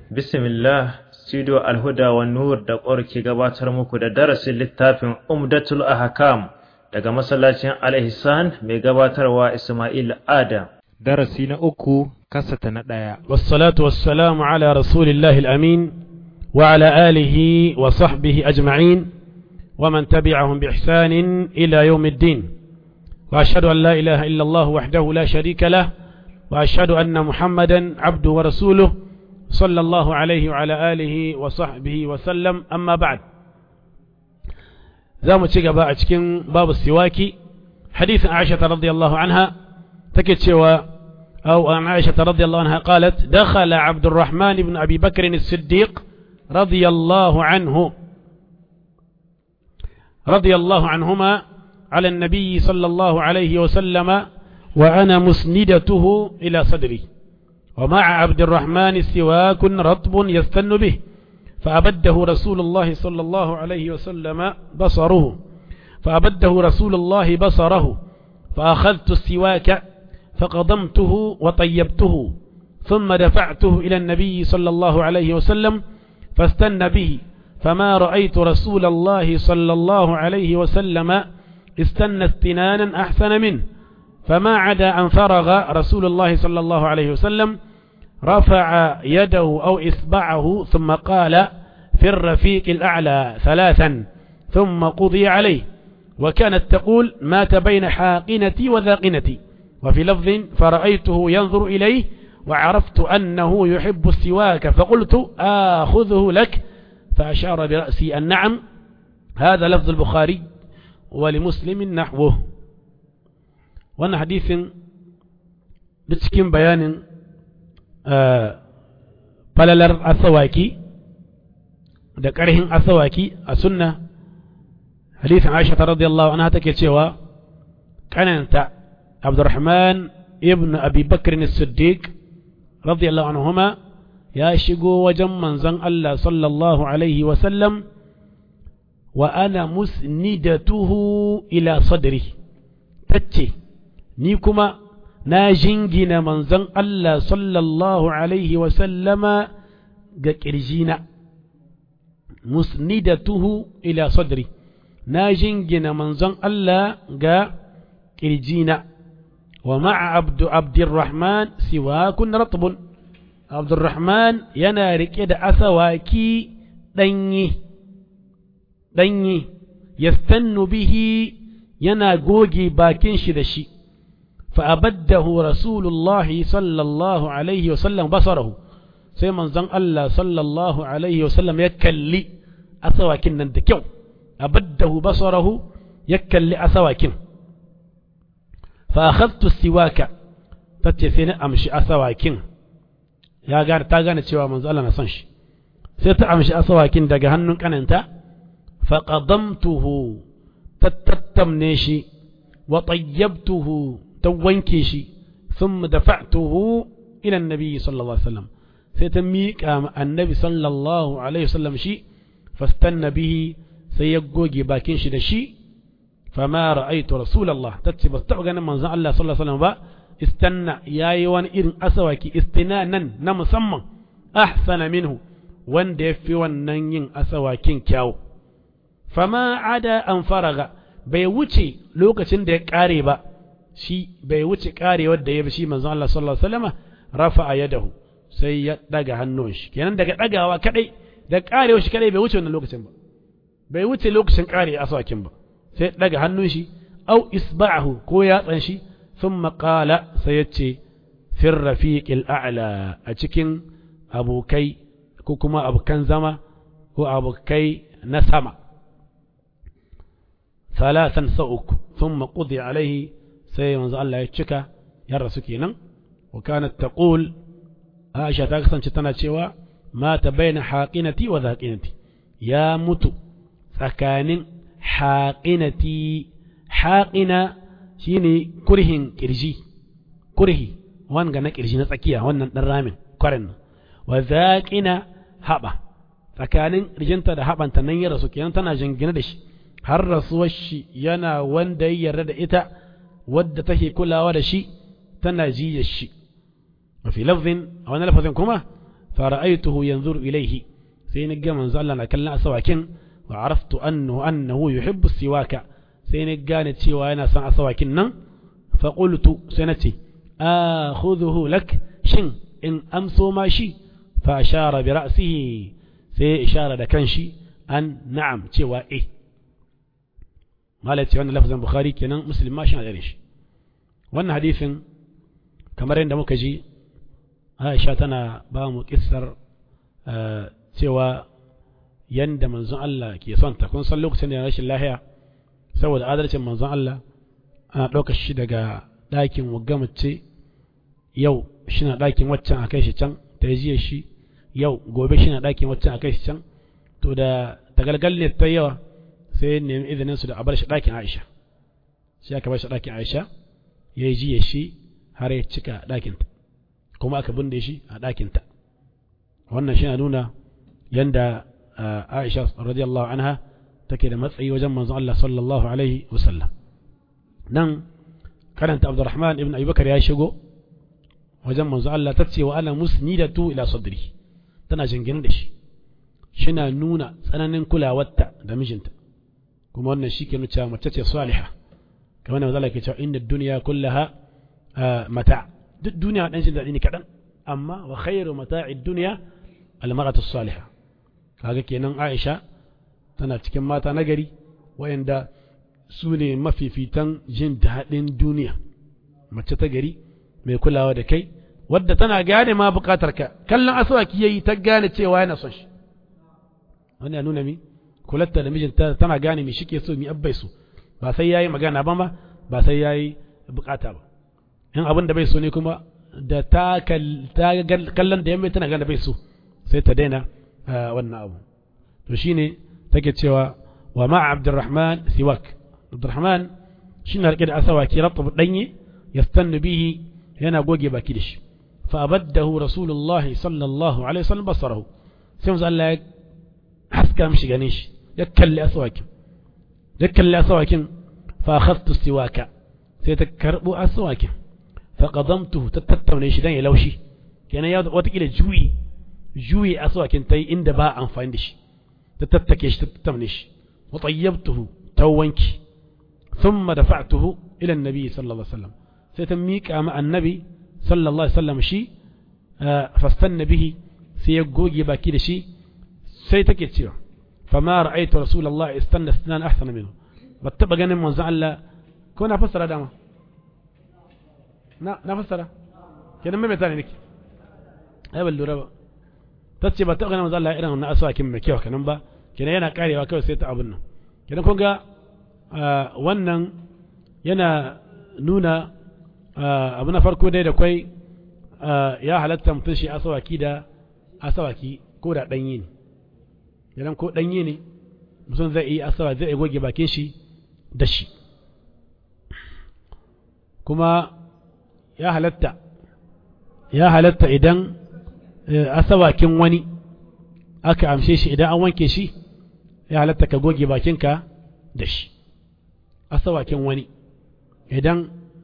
Bismillah, Studio Alhuda wa Nur da ƙwar ke gabatar muku da darasin littafin Umdatul Ahkam daga masallacin Al-Ihsan mai gabatarwa Ismail Adam. Darasi na uku, kasata na ɗaya. والصلاة والسلام على رسول الله الأمين وعلى آله وصحبه أجمعين ومن تبعهم بإحسان إلى يوم الدين وأشهد أن لا إله إلا الله وحده لا شريك له وأشهد أن محمدا عبده ورسوله صلى الله عليه وعلى آله وصحبه وسلم أما بعد زام تشيغا أتكين باب السواكي حديث عائشة رضي الله عنها تكتشوا أو عن عائشة رضي الله عنها قالت دخل عبد الرحمن بن أبي بكر الصديق رضي الله عنه رضي الله عنهما على النبي صلى الله عليه وسلم وأنا مسندته إلى صدري ومع عبد الرحمن سواك رطب يستن به فأبده رسول الله صلى الله عليه وسلم بصره فأبده رسول الله بصره فأخذت السواك فقضمته وطيبته ثم دفعته إلى النبي صلى الله عليه وسلم فاستن به فما رأيت رسول الله صلى الله عليه وسلم استنى استنانا أحسن منه فما عدا أن فرغ رسول الله صلى الله عليه وسلم رفع يده أو إصبعه ثم قال في الرفيق الأعلى ثلاثا ثم قضي عليه وكانت تقول مات بين حاقنتي وذاقنتي وفي لفظ فرأيته ينظر إليه وعرفت أنه يحب السواك فقلت آخذه لك فأشار برأسي النعم هذا لفظ البخاري ولمسلم نحوه وانا حديث بتكين بيان falalar asawaki da ƙarhin asawaki a sunna hadisin Aisha ta radiyallahu anha take cewa kananta Abdurrahman ibn Abi Bakr as-Siddiq radiyallahu anhuma ya shigo wajen manzon Allah sallallahu alaihi wa sallam wa ana musnidatuhu ila sadri tace ni kuma na jingina manzon Allah sallallahu Alaihi wasallama ga ƙirjina, musnidatuhu ila sadri na jingina manzon Allah ga ƙirjina, wa ma'a abdu abdurrahman siwakun ratbun abdurrahman yana riƙe da asawaki ɗanyi, ɗanyi, yastannu bihi yana goge bakin shi da shi. فأبده رسول الله صلى الله عليه وسلم بصره sai manzon Allah sallallahu alaihi wasallam ya kalli asawakin nan da kyau abaddahu basarahu ya kalli asawakin fa akhadtu siwaka tace sai na amshi asawakin ya gane ta gane cewa manzon Allah na son shi sai ta amshi asawakin daga hannun kananta fa qadamtuhu tattamne shi wa tayyabtuhu ta wanke shi sun dafa'tuhu ila annabi sallallahu alaihi wasallam sai ta miƙa ma annabi sallallahu alaihi wasallam shi fastanna bihi sai ya goge bakin shi da shi fama ra'aytu rasulullah tace ba taɓa ganin manzon Allah sallallahu alaihi wasallam ba istanna yayi wani irin asawaki istinanan na musamman ahsana minhu wanda ya fi wannan yin asawakin kyawu fama ada an faraga bai wuce lokacin da ya ƙare ba shi bai wuce karewar da ya bi shi manzon Allah sallallahu alaihi wasallam rafa'a yadahu sai ya daga hannun shi kenan daga dagawa kadai da karewar shi kadai bai wuce wannan lokacin ba bai wuce lokacin kare aswakin ba sai daga hannun shi au isba'ahu ko yatsan shi thumma qala sai ya ce fir rafiqil a'la a cikin abokai ko kuma abokan zama ko abokai na sama ثلاثا سوءك ثم قضي عليه sai manzo Allah ya cika ya rasu kenan wa kanat taqul Aisha ta kasance tana cewa mata baina haqinati wa zaqinati ya mutu tsakanin haqinati haqina shine kurhin kirji kurhi wanga na kirji na tsakiya wannan dan ramin kwarin wa zaqina haba tsakanin rijinta da habanta nan ya rasu kenan tana jingina da shi har rasuwar shi yana wanda ya yarda da ita wadda take kulawa da shi tana jiyar shi وفي لفظ أو أنا لفظ كما fara'aituhu yanzuru ilaihi sai ni ga manzo Allah na kallon asawakin wa araftu annahu annahu yuhibbu siwaka sai ni gane cewa yana son asawakin nan fa qultu sai na ce akhudhuhu lak shin in amso ma shi fa ashara bi ra'sihi sai ishara da kanshi an na'am cewa eh malai ce wannan lafazin bukhari kenan muslim ma shi na da shi wannan hadisin kamar yadda muka ji aisha tana ba mu kissar cewa yanda manzon Allah ke son ta kun san lokacin da ya rashin lahiya saboda adalcin manzon Allah ana ɗaukar shi daga ɗakin mace yau shi na ɗakin waccan a kai shi can ta jiya shi yau gobe shi na ɗakin waccan a kai shi can to da tagalgal ne ta yawa sai nemi izinin su da a bar shi ɗakin Aisha sai aka bar shi ɗakin Aisha ya yi jiya shi har ya cika ɗakinta kuma aka binne shi a ɗakinta wannan shi na nuna yanda Aisha radiyallahu anha take da matsayi wajen manzon Allah sallallahu alaihi wasallam nan karanta Abdurrahman ibn Abubakar ya shigo wajen manzon Allah ta ce wa ana musnidatu ila sadri tana jingine da shi shina nuna tsananin kulawarta da mijinta kuma wannan shi ke nuna cewa mace ce saliha kamar da manzon Allah ke cewa inda duniya kullaha mata duk duniya dan shi daɗi ne kaɗan amma wa khairu mata'i duniya almaratu salihah kaga kenan Aisha tana cikin mata nagari wayanda su ne mafifitan jin daɗin duniya mace ta gari mai kulawa da kai wadda tana gane ma bukatar ka kallon aswaki yayi ta gane cewa yana son shi wani ya nuna mi kulatta da mijinta tana gane mi shike so mi abbai so ba sai yayi magana ba ma ba sai yayi bukata ba in abin da bai so ne kuma da ta kallon da yamma tana gane bai so sai ta daina wannan abu to shine take cewa wa ma abdurrahman siwak abdurrahman shine rike da asawaki ratab danye yastannu bihi yana goge baki da shi fa abaddahu rasulullah sallallahu alaihi wasallam basarahu sai manzo Allah ya haska mishi ganin shi ya kalli asawakin ya kalli asawakin fa akhadtu siwaka sai ta karbo asawakin fa qadamtuhu ta tattaune shi dan ya laushi kenan ya wata kila juyi juyi asawakin tai inda ba amfani da shi ta tattake shi ta tattaune shi wa tayyabtuhu tawanki thumma dafa'tuhu ila annabi sallallahu alaihi wasallam sai ta miƙa ma annabi sallallahu alaihi wasallam shi fastanna bihi sai ya goge baki da shi sai take cewa fama ra'aytu rasulullahi istanna sunan ahsana minhu ba taba ganin manzon Allah ko na fassara dama na na fassara kenan mai tare nake ai ban lura ba tace ba taba ganin manzon Allah irin wannan aswakin mai kyau kenan ba kenan yana karewa kawai sai ta abun nan kenan kun ga wannan yana nuna abu na farko dai da kwai ya halatta mutum shi asawaki da asawaki ko da ɗanye ne idan ko ɗanye ne mutum zai yi asawa zai goge bakin shi da shi kuma ya halatta ya halatta idan asawakin wani aka amshe shi idan an wanke shi ya halatta ka goge bakinka da shi asawakin wani idan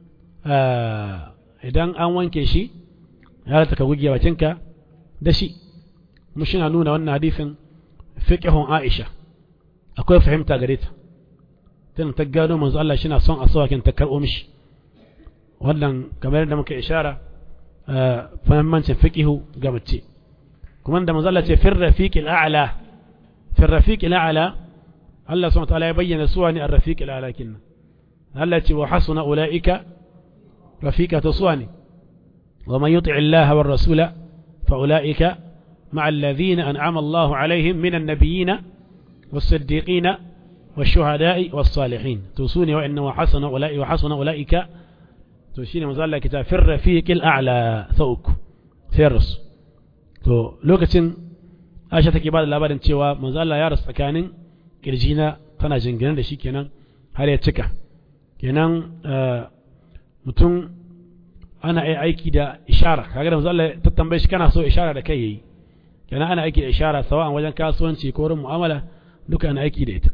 idan an wanke shi ya halatta ka goge bakinka da shi mu na nuna wannan hadisin fiqhun Aisha akwai fahimta gare ta tana ta gano manzo Allah shi na son asawakin ta karɓo mishi wannan kamar yadda muka ishara fahimmancin fiqihu ga mace kuma da manzo Allah ce fir rafiqil a'la fir rafiqil a'la Allah subhanahu wa ta'ala ya bayyana suwa ne ar-rafiqil a'la kinna Allah ce wa hasuna ulaika rafiqatu suwani wa man yuti' Allah war rasula fa ulaika مع الذين أنعم الله عليهم من النبيين والصديقين والشهداء والصالحين توصوني وإن وحسن أولئك وحسن أولئك توشيني مزال كتاب في الرفيق الأعلى ثوك سيرس to lokacin Aisha take ba da labarin cewa manzo Allah ya rasu tsakanin kirjina tana jingina da shi kenan har ya cika kenan mutum ana aiki da ishara kaga da manzo Allah ta tambaye shi kana so ishara da kai yayi kenan ana aiki da ishara sawa'an wajen kasuwanci ko wurin mu'amala duka ana aiki da ita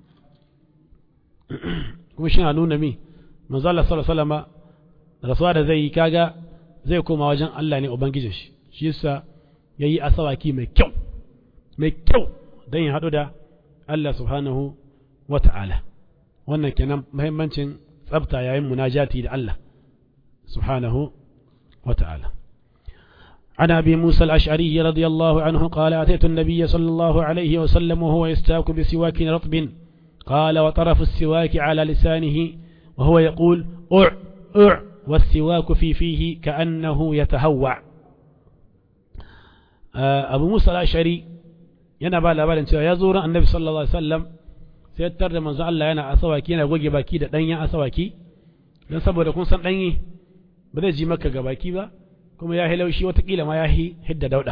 kuma shi na nuna mi manzo Allah sallallahu alaihi wasallam rasuwa da zai yi kaga zai koma wajen Allah ne ubangijin shi shi yasa ya yi asawaki mai kyau mai kyau don ya haɗu da Allah subhanahu wa ta'ala wannan kenan muhimmancin tsabta yayin munajati da Allah subhanahu wa ta'ala عن أبي موسى الأشعري رضي الله عنه قال أتيت النبي صلى الله عليه وسلم وهو يستاك بسواك رطب قال وطرف السواك على لسانه وهو يقول أع أع والسواك في فيه كأنه يتهوع أبو موسى الأشعري yana ba labarin cewa ya zo ran annabi sallallahu alaihi wasallam sai ya tarda manzo Allah yana asawaki yana goge baki da danyen asawaki don saboda kun san danye ba zai ji maka ga baki ba kuma ya hi laushi watakila ma ya hi hidda dauda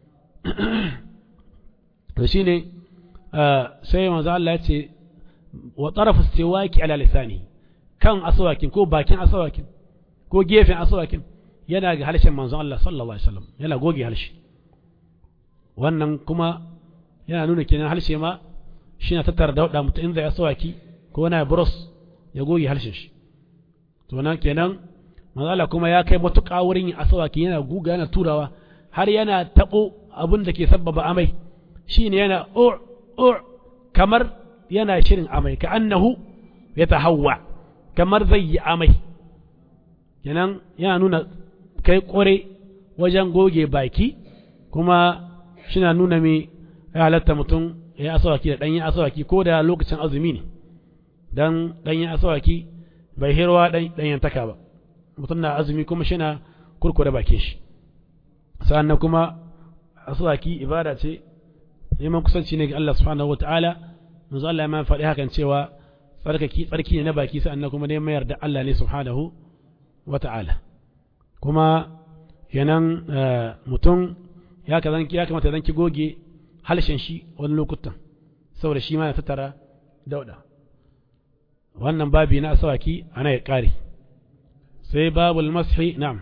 to shine sai manzo Allah ya ce wa tarafu istiwaki ala lisani kan asawakin ko bakin asawakin ko gefen asawakin yana ga harshen manzo Allah sallallahu alaihi wasallam yana goge harshe wannan kuma yana nuna kenan harshe ma shi na tattara dauda mutum in zai asawaki ko wani bros ya goge harshen shi to nan kenan manzala kuma ya kai matuƙa wurin yin asawaki yana guga yana turawa har yana taɓo abin da ke sabbaba amai shine yana o o kamar yana shirin amai ka annahu ya tahawwa kamar zai yi amai kenan yana nuna kai kore wajen goge baki kuma shina nuna me ya halatta mutum ya asawaki da ɗanyen asawaki ko da lokacin azumi ne dan ɗanyen asawaki bai hirwa ɗanyen taka ba mutum na azumi kuma shi na kurkure bakin shi sa'annan kuma asawaki ibada ce neman kusanci ne ga Allah subhanahu wataala manzo Allah ya ma faɗi hakan cewa tsarkaki tsarki ne na baki sa'annan kuma neman yarda Allah ne subhanahu wataala kuma yanan mutum ya ka zanki ya kamata zanki goge halshen shi wani lokutan saboda shi ma ya tattara dauda wannan babi na asawaki ana ya kare sai babul mashi na'am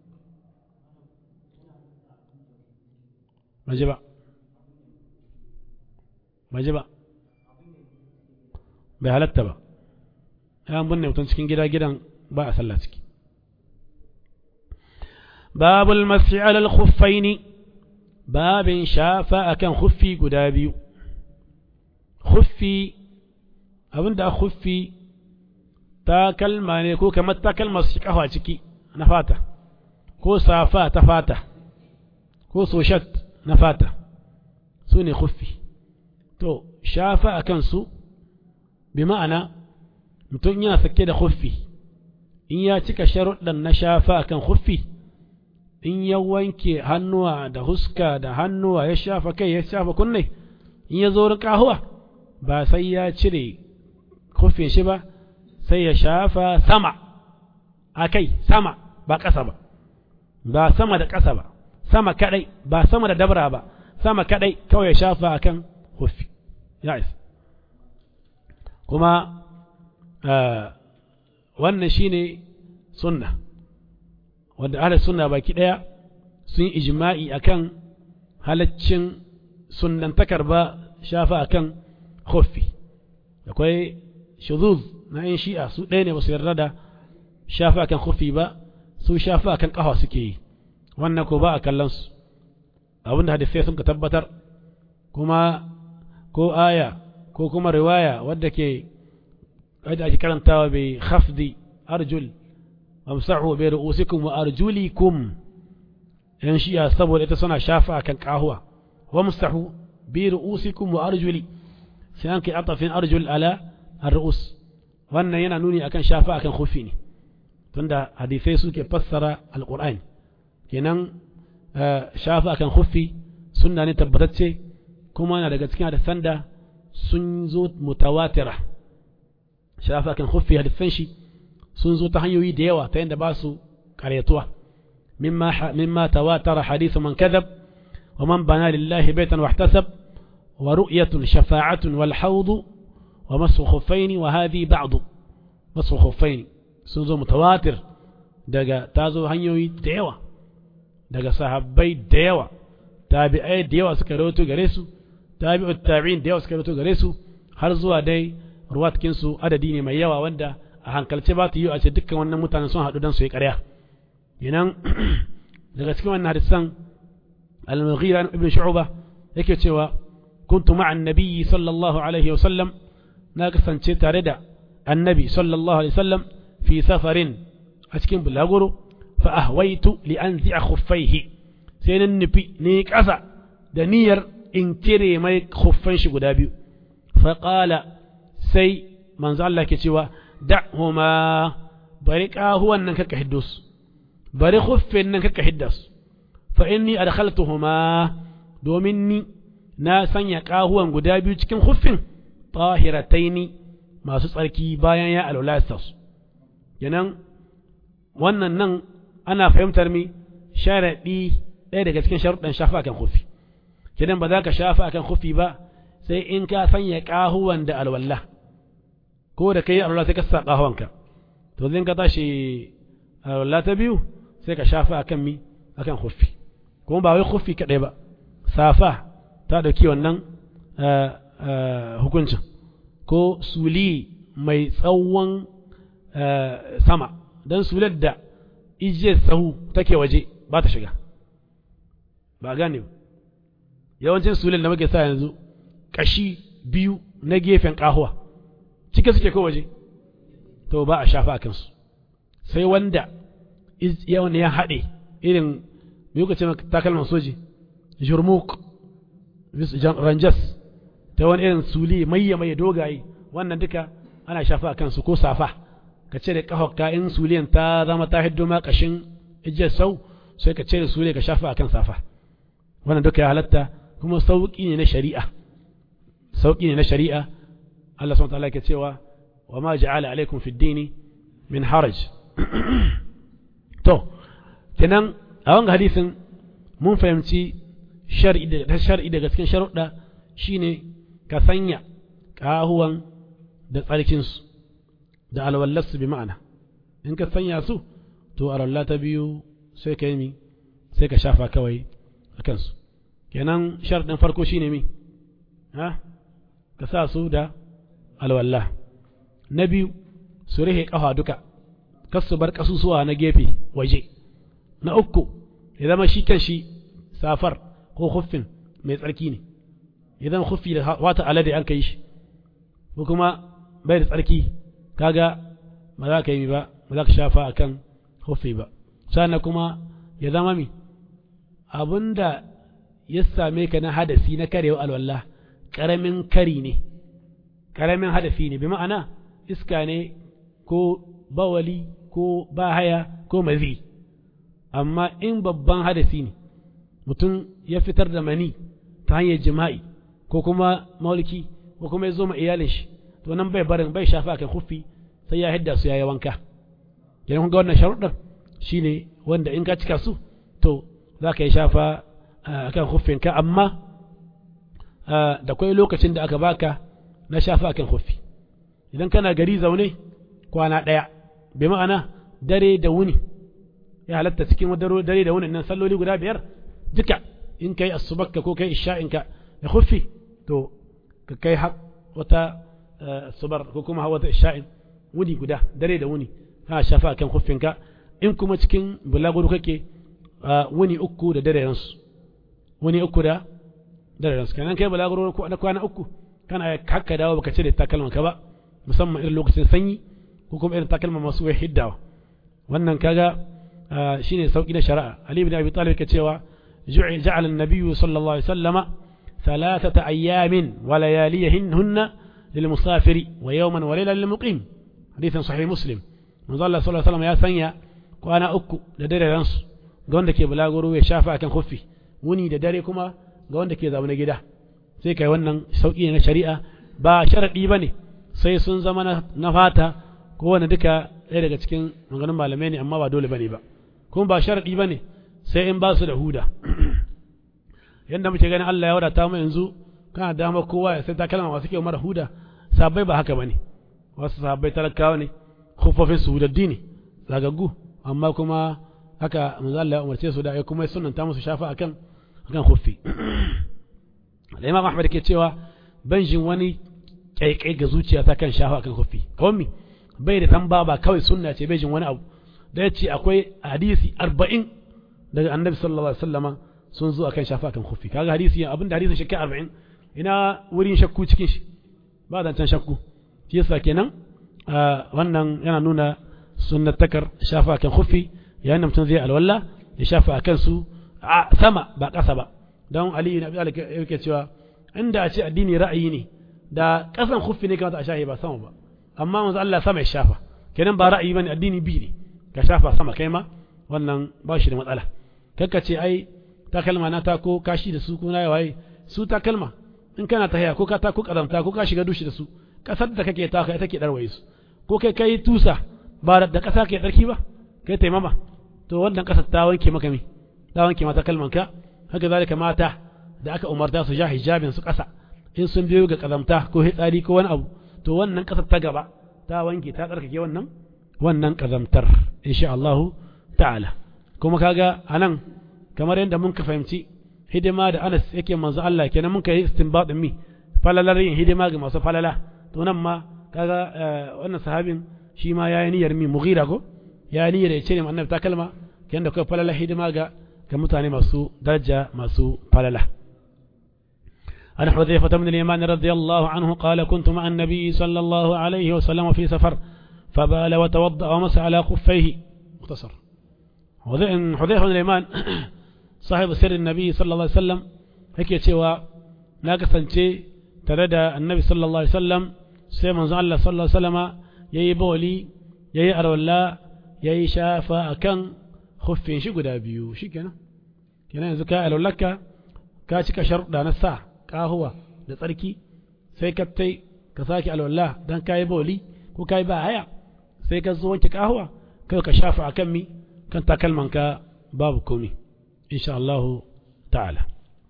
maji ba maji ba bai halatta ba ya binne mutum cikin gida gidan ba a sallah ciki babul mashi alal khuffaini babin shafa akan khuffi guda biyu khuffi abinda khuffi takalma ne ko kamar takalma su kafa ciki na fata ko safa ta fata ko soshat na fata su ne khuffi to shafa a kansu bi ma'ana mutum yana sake da khuffi in ya cika sharuɗan na shafa a kan khuffi in ya wanke hannuwa da huska da hannuwa ya shafa kai ya shafa kunne in ya zo ƙahuwa ba sai ya cire khuffin shi ba sai ya shafa sama a kai sama ba ƙasa ba ba sama da ƙasa ba sama kaɗai ba sama da dabra ba sama kaɗai kawai ya shafa a kan hufi ya isa kuma wannan shine sunna wanda ahli sunna baki ɗaya sun yi ijma'i akan halaccin sunnantakar ba shafa akan hufi akwai shuzuz na yin shi'a su ɗaya ne ba su yarda da shafa akan hufi ba su shafa akan ƙafa suke yi wannan ko ba a kallon su abinda hadisai sun ka tabbatar kuma ko aya ko kuma riwaya wadda ke wadda ake karantawa bai khafdi arjul amsahu bi ru'usikum wa arjulikum yan shi'a saboda ita suna shafa akan kahuwa wa mustahu bi ru'usikum wa arjuli sai an kai atafin arjul ala ar-ru'us wannan yana nuni akan shafa akan khufi ne tunda hadisai suke fassara alqur'ani kenan shafa akan khuffi sunna ne tabbatacce kuma na daga cikin hadisan da sun zo mutawatira shafa akan khuffi hadisan shi sun zo ta hanyoyi da yawa ta yadda ba su karyatuwa mimma mimma tawatara hadithu man kadhab wa man bana lillahi baitan wahtasab wa ru'yatun shafa'atun wal hawd wa masu khuffaini wa hadhi ba'd masu khuffaini sun zo mutawatir daga ta zo hanyoyi da yawa daga sahabbai da yawa tabi'ai da yawa suka rawaito gare su tabi'u tabi'in da yawa suka rawaito gare su har zuwa dai ruwatkin su adadi ne mai yawa wanda a hankalce ba ta yi a ce dukkan wannan mutanen sun haɗu don su yi ƙarya kenan daga cikin wannan hadisan al-mughira ibn shu'ba yake cewa kuntu ma'a an-nabi sallallahu alaihi wa sallam na kasance tare da annabi sallallahu alaihi wasallam fi safarin a cikin bulaguro fa ahwaitu li anzi'a khuffaihi sai nan nufi ni kasa da niyyar in cire mai khuffan shi guda biyu fa qala sai manzo Allah ke cewa da'huma bari kahuwan nan kaka hiddo su bari khuffin nan kaka hidda su fa inni adkhaltuhuma domin ni na sanya kahuwan guda biyu cikin khuffin tahirataini masu tsarki bayan ya alwala su kenan wannan nan ana fahimtar mi sharaɗi ɗaya daga cikin sharuɗan shafa akan kufi kenan ba za ka shafa akan kufi ba sai in ka sanya ƙahuwan da alwala ko da kai alwala sai ka sa ƙahuwanka to zai ka tashi alwala ta biyu sai ka shafa akan mi akan kufi kuma ba wai kufi kaɗai ba safa ta ɗauki wannan hukuncin ko suli mai tsawon sama don sular da ijiyar tsawo take waje ba ta shiga ba gane yawancin sular da muke sa yanzu kashi biyu na gefen kahuwa cike suke ko waje to ba a shafa a kansu sai wanda yawan ya haɗe irin mai kuka ce takalman soji jurmuk ranjas ta wani irin suli maye maye dogaye wannan duka ana shafa a kansu ko safa ka ce da ƙahokka in suliyan ta zama ta hiddo ma ƙashin ijiyar sau sai ka ce da suliya ka shafa a kan safa wannan duka ya halatta kuma sauƙi ne na shari'a sauƙi ne na shari'a Allah subhanahu wa ta'ala ke cewa wa ma ja'ala alaikum fi dini min haraj to kenan a wanga hadisin mun fahimci shar'i da shar'i daga cikin sharuɗa shine ka sanya ƙahuwan da tsarkinsu da alwallarsu bi ma'ana in ka sanya su to alwallah ta biyu sai ka yi mi sai ka shafa kawai a kansu kenan sharɗin farko shine mi ha ka sa su da alwallah na biyu su rihe ƙafa duka kas su bar ƙasusuwa na gefe waje na uku ya zama shi kan shi safar ko huffin mai tsarki ne idan huffi da wata alade an kai shi ko kuma bai da tsarki kaga ba za ka yi ba ba za ka shafa a kan huffi ba sannan kuma ya zama mi abinda ya same ka na hadasi na karewa alwallah ƙaramin kari ne ƙaramin hadafi ne bi ma'ana iska ne ko bawali ko bahaya ko mazi amma in babban hadasi ne mutum ya fitar da mani ta hanyar jima'i ko kuma mauliki ko kuma ya zo ma iyalin shi to nan bai barin bai shafa kan kufi sai ya hidda su ya yi wanka idan kun ga wannan sharuɗar shine wanda in ka cika su to za ka yi shafa akan ka amma da kwai lokacin da aka baka na shafa akan kufi idan kana gari zaune kwana ɗaya bai ma'ana dare da wuni ya halatta cikin dare da wuni nan salloli guda biyar duka in kai asubakka ko kai isha'inka da kufi to ka kai wata subar ko kuma hawa ta isha'in wuni guda dare da wuni kana shafa kan kuffinka in kuma cikin bulaguro kake wuni uku da dare ransu wuni uku da dare ransu kenan kai bulaguro na kwana uku kana haka dawo baka cire takalman ka ba musamman irin lokacin sanyi ko kuma irin takalman masu wai hiddawa wannan kaga shine sauki na shari'a ali ibn abi talib ke cewa ja'ala an-nabiy sallallahu alaihi wasallama ثلاثة أيام ولياليهن للمسافر ويوما وليلة للمقيم حديث صحيح مسلم من الله صلى الله عليه وسلم يا ثانية وأنا أكو لدري رنس قوند كي بلاغرو يشافع كان خفي وني لدري كما قوند كي ذا ونجده sai kai wannan sauƙi na shari'a ba sharaɗi ba ne sai sun zama na fata ko wani duka ɗaya daga cikin maganin malamai ne amma ba dole ba ne ba kuma ba sharaɗi ba ne sai in ba su da huda yadda muke ganin Allah ya wadata mu yanzu kana dama kowa ya sai takalma masu kyau mara huda sabai ba haka bane wasu sabai talakawa ne khuffafin su hudaddi ne zagaggu amma kuma haka manzo Allah ya umarce su da ya kuma sunnanta musu shafa akan akan khuffi Imam Ahmad ke cewa ban jin wani kaikai ga zuciya ta kan shafa akan khuffi kawai mi bai da tamba ba kawai sunna ce bai jin wani abu da ya ce akwai hadisi arba'in daga annabi sallallahu alaihi wasallama sun zo akan shafa kan khuffi kaga hadisi abinda hadisin shakka 40 ina wurin shakku cikin shi ba da can shakku shi yasa kenan wannan yana nuna sunnatakar shafa kan khuffi yayin da mutum zai alwala ya shafa akan su sama ba ƙasa ba don Ali ibn Abi Talib yake cewa inda a ce addini ra'ayi ne da ƙasan khuffi ne kamata a shafe ba sama ba amma manzo Allah sama ya shafa kenan ba ra'ayi bane addini bi ne ka shafa sama kai ma wannan ba shi da matsala kakka ce ai takalma na ta ko kashi da su ko na waye su takalma in kana ta haya ko ka ta ko kazamta ko ka shiga dushi da su kasar da kake ta kai take darwaye su ko kai kai tusa ba da kasa ke tsarki ba kai taimama to wannan kasar ta wanke maka mi ta wanke mata kalman ka haka zalika mata da aka umarta su ja hijabin su kasa in sun biyo ga kazamta ko hitsari ko wani abu to wannan kasar ta gaba ta wanke ta tsarkake wannan wannan kazamtar insha Allah ta'ala kuma kaga anan kamar yadda mun ka fahimci hidima da Anas yake manzo Allah kenan mun kai istinbadin mi falalar yin hidima ga masu falala to nan ma kaga wannan sahabin shi ma yayi niyyar mi mughira ko ya niyyar ya ce ne annabi ta kalma kenan da kai falala hidima ga ga mutane masu daraja masu falala عن حذيفة بن اليمان رضي الله عنه قال كنت مع النبي صلى الله عليه وسلم في سفر فبال وتوضأ ومسح على خفيه مختصر حذيفة بن اليمان صاحب سر النبي صلى الله عليه وسلم هيك cewa na kasance tare da annabi sallallahu alaihi wasallam sai manzo Allah sallallahu alaihi wasallama yayi bawli yayi arwalla yayi shafa akan khuffin shi guda biyu shikenan kenan yanzu ka alwallaka ka cika sharuɗa na sa kahuwa da tsarki sai ka tai ka sake alwala dan kayi bawli ko kayi ba haya sai ka zo wanke kahuwa kai ka shafa akan mi kan takalmanka babu komi insha Allah ta'ala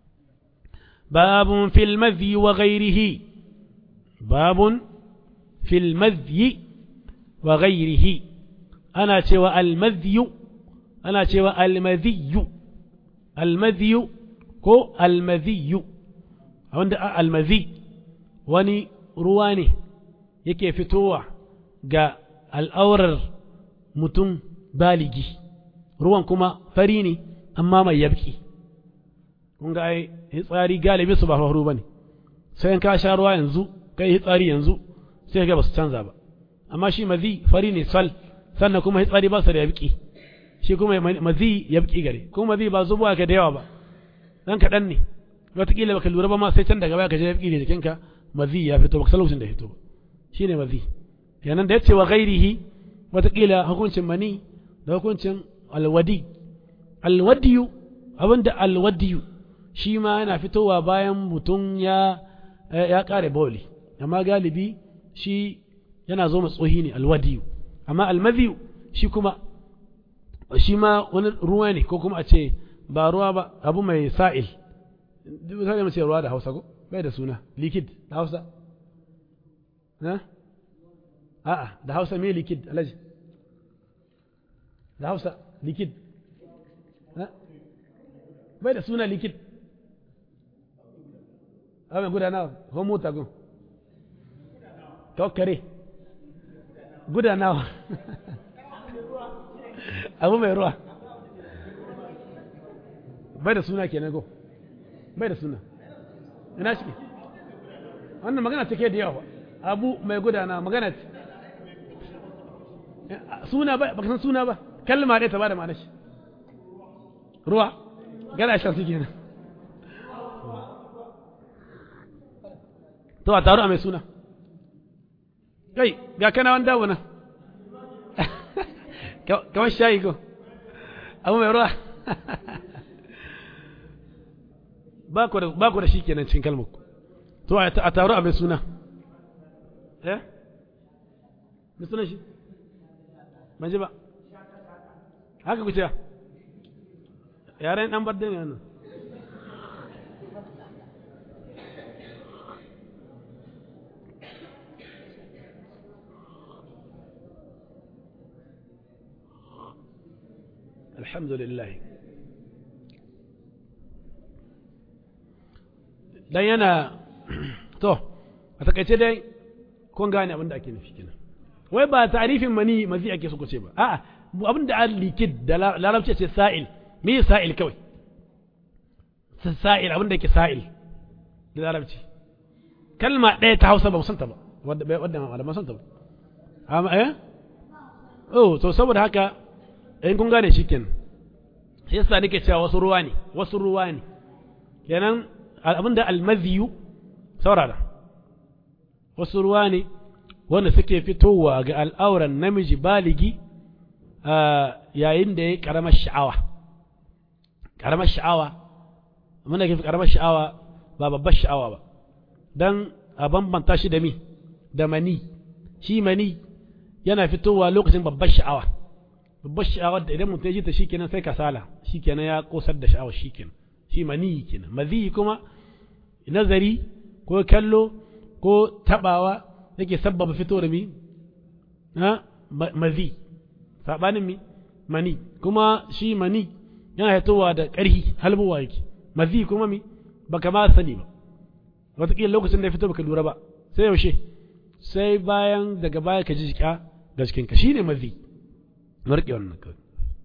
باب في المذي وغيره باب في المذي وغيره أنا تشوى المذي أنا تشوى المذي المذي كو المذي wanda almazi wani ruwa ne yake fitowa ga al'aurar mutum baligi ruwan kuma fari ne amma mai yabki kun ga ai hitsari galibi su ba faru ba ne sai in ka sha ruwa yanzu kai hitsari yanzu sai ga ba su canza ba amma shi mazi fari ne sal sannan kuma hitsari ba su da yabki shi kuma mazi yabki gare kuma mazi ba zubuwa ka da yawa ba dan kaɗan ne wataƙila baka lura ba ma sai can daga baya ka je yabki ne jikinka mazi ya fito baka san lokacin da ya fito ba shine mazi kenan da yace wa ghairihi wataƙila hukuncin mani da hukuncin alwadi alwadiyu abinda alwadiyu shi ma yana fitowa bayan mutum ya ya kare bawli amma galibi shi yana zo tsohi ne alwadiyu amma almadhiyu shi kuma shi ma wani ruwa ne ko kuma a ce ba ruwa ba abu mai sa'il duk sai mu ce ruwa da Hausa ko bai da suna liquid da Hausa na a'a da Hausa me liquid alaji da Hausa liquid bai da suna liquid abin gudanawa ko mota gun tawakkare gudanawa abu mai ruwa bai da suna kenan go bai da suna ina shi wannan magana take da yawa abu mai gudana magana ce suna ba baka san suna ba kalma ɗaya ta ba da ma'ana shi ruwa gana shan su kenan to a taru a mai suna kai ga kana wanda dawo nan kamar shayi ko abu mai ruwa ba ku da shi kenan cin kalmar to a taru a mai suna eh mai suna shi ban ji ba haka ku ce yaren dan bar ne wannan الحمد لله dan yana to a takaice dai kun gane abin da ake nufi kenan wai ba tarifin mani mazi ake so ce ba a'a abin da an likid da larabci ce sa'il me sa'il kawai sa'il abin da yake sa'il da larabci kalma ɗaya ta hausa ba musanta ba wadda wadda ma malaman santa ba amma eh oh to saboda haka in kun gane shikenan sai yasa nake cewa wasu ruwa ne wasu ruwa ne kenan abin da almaziyu saurara wasu ruwa ne wanda suke fitowa ga al'auran namiji baligi yayin da ya yi ƙaramar sha'awa ƙaramar sha'awa muna ke ƙaramar sha'awa ba babbar sha'awa ba don a bambanta shi da mi da mani shi mani yana fitowa lokacin babbar sha'awa babbar sha'awa da idan mutum ya ji ta shikenan sai kasala shikenan ya kosar da sha'awa shikenan shi mani kenan mazi kuma nazari ko kallo ko tabawa yake sabbaba fito da mi na mazi sabanin mi mani kuma shi mani yana haitowa da ƙarhi halbuwa yake mazi kuma mi baka ma sani ba wataƙila lokacin da ya fito baka lura ba sai yaushe sai bayan daga baya ka ji jika ga cikinka shi ne mazi marƙe wannan kawai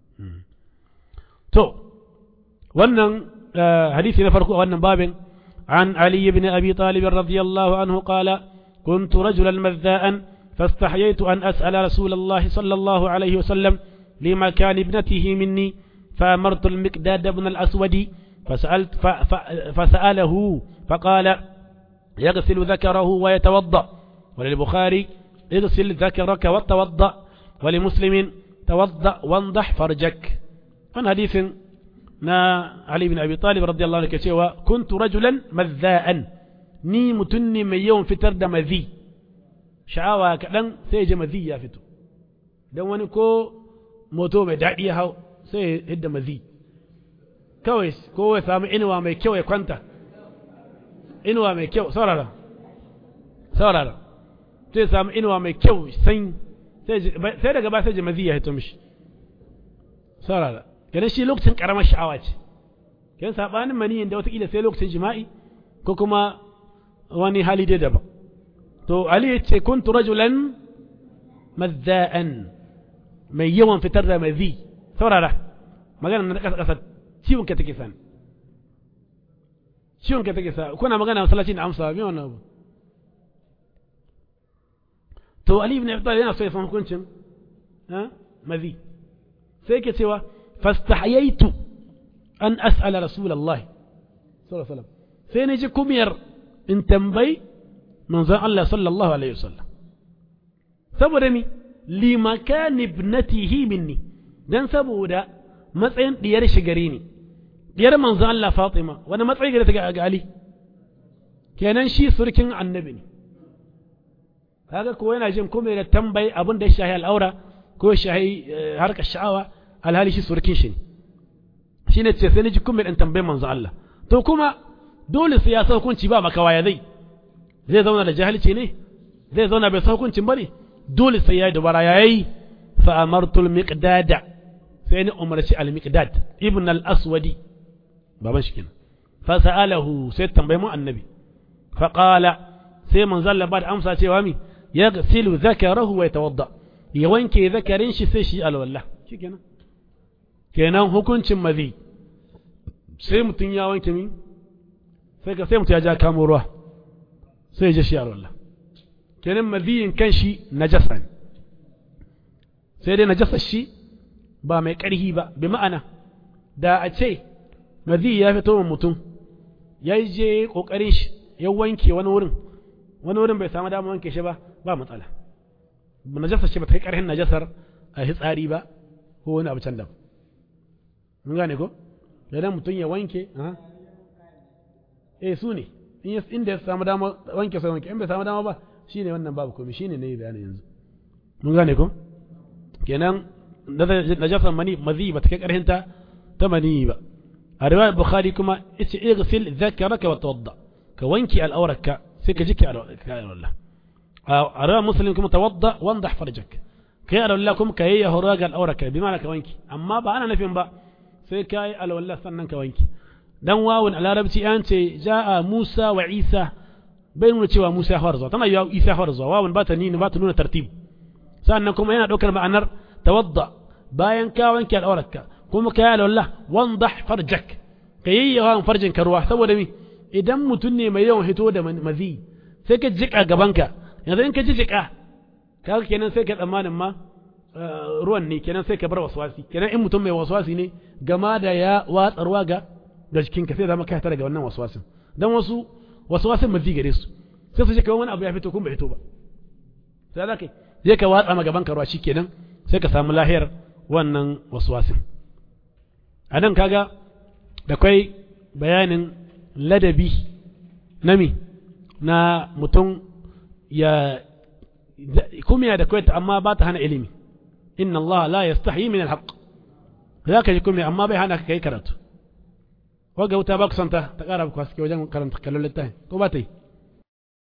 to wannan hadisi na farko a wannan babin عن علي بن أبي طالب رضي الله عنه قال كنت رجلا مذاء فاستحييت أن أسأل رسول الله صلى الله عليه وسلم لمكان ابنته مني فأمرت المقداد بن الأسود فسألت ف ف فسأله فقال يغسل ذكره ويتوضأ وللبخاري اغسل ذكرك وتوضأ ولمسلم توضأ وانضح فرجك من حديث نا علي بن أبي طالب رضي الله عنه كتوى كنت رجلا مذاء ني متني من يوم فتر دا مذي شعاوة كدن سيجي مذي يا فتو دون wani ko moto mai daɗi ya hau sai hidda mazi kawai ko ya samu inuwa mai kyau ya kwanta inuwa mai kyau saurara saurara sai samu inuwa mai kyau san sai daga ba sai ji mazi ya hito mishi saurara kenan shi lokacin karamar sha'awa ce kenan sabanin maniyin da watakila sai lokacin jima'i ko kuma wani hali dai daban to ali ya ce kuntu rajulan mazza'an mai yawan fitar da mazi saurara magana na kasa kasa ciwon ka take sani ciwon ka take sa kuna magana masallaci da amsa me wannan abu to ali ibn abi talib yana so ya san hukuncin ha mazi sai yake cewa فاستحييت أن أسأل رسول الله صلى الله عليه وسلم فين يجي كمير إن تنبي من ذا الله صلى الله عليه وسلم سبرمي لمكان ابنته مني dan saboda matsayin diyar shi gare ni diyar manzo Allah Fatima wani matsayi gare ta ga Ali kenan shi surkin annabi ne kaga ko yana jin kuma da tambayi abin da ya shahi al'aura ko ya shahi harkar sha'awa alhali shi surkin shi ne shi ne ce sai ni ji kuma ɗan tambayin manzo Allah to kuma dole sai ya sa hukunci ba makawa ya zai zai zauna da jahilci ne zai zauna bai sa hukuncin ba ne dole sai ya yi dubara ya yi fa amartul miqdada sai ni umarci al miqdad ibn al aswadi baban shi kenan fa sa'alahu sai tambayi mu annabi fa qala sai manzo Allah ba da amsa cewa mi yaghsilu zakarahu wa yatawadda ya wanke zakarin shi sai shi alwala shikenan kenan hukuncin mazi sai mutum ya wanke mi sai ka sai mutum ya ja kamo ruwa sai ya je shi alwala kenan maziyin kan shi najasa ne sai dai najasa shi ba mai ƙarhi ba bi ma'ana da a ce mazi ya fito wa mutum ya je ƙoƙarin shi ya wanke wani wurin wani wurin bai samu damar wanke shi ba ba matsala najasa shi ba ta kai ƙarhin najasar a hitsari ba ko wani abu can daban mun gane ko idan mutum ya wanke eh su ne inda ya samu dama wanke sai wanke in bai samu dama ba shine wannan babu komai shine ne bayani yanzu mun gane ko kenan najasar mani mazi ba ta kai karhinta ta mani ba a riwayar bukhari kuma yace igsil zakaraka wa tawadda ka wanke al'aurarka sai ka jike al'aurarka a riwayar muslim kuma tawadda wandah farjak kai al'aurarka kuma ka yi horo ga al'aurarka bi ma'ana ka wanke amma ba ana nufin ba sai ka yi alwallah sannan ka wanke dan wawun a larabci an ce ja'a Musa wa Isa bai nuna cewa Musa ya fara zuwa tana yiwa Isa ya fara zuwa wawun ba ta nuna ba ta nuna tartib sannan kuma yana daukar ma'anar tawadda bayan ka wanke al'aurarka kuma ka yi alwallah wandah farjak ka yayyawa farjin ka ruwa saboda mi idan mutum ne mai yawan hito da mazi sai ka jika gabanka yanzu in ka ji jika kaga kenan sai ka tsammanin ma ruwan ne kenan sai ka bar waswasi kenan in mutum mai waswasi ne gama da ya watsarwa ga ga jikinka sai zama ka fita daga wannan waswasin dan wasu waswasin mazi gare su sai su je kawai wani abu ya fito kuma bai fito ba sai za ka je ka watsa ma gaban ka ruwa shikenan sai ka samu lahiyar wannan waswasin a nan kaga da kwai bayanin ladabi nami na mutum ya kumiya da kwai amma ba ta hana ilimi inna Allah la yastahi min alhaq za ka ji kumiya amma bai hana ka kai karatu waga wuta ba ku santa ta kara ku haske wajen karanta kallon littafin ko ba ta yi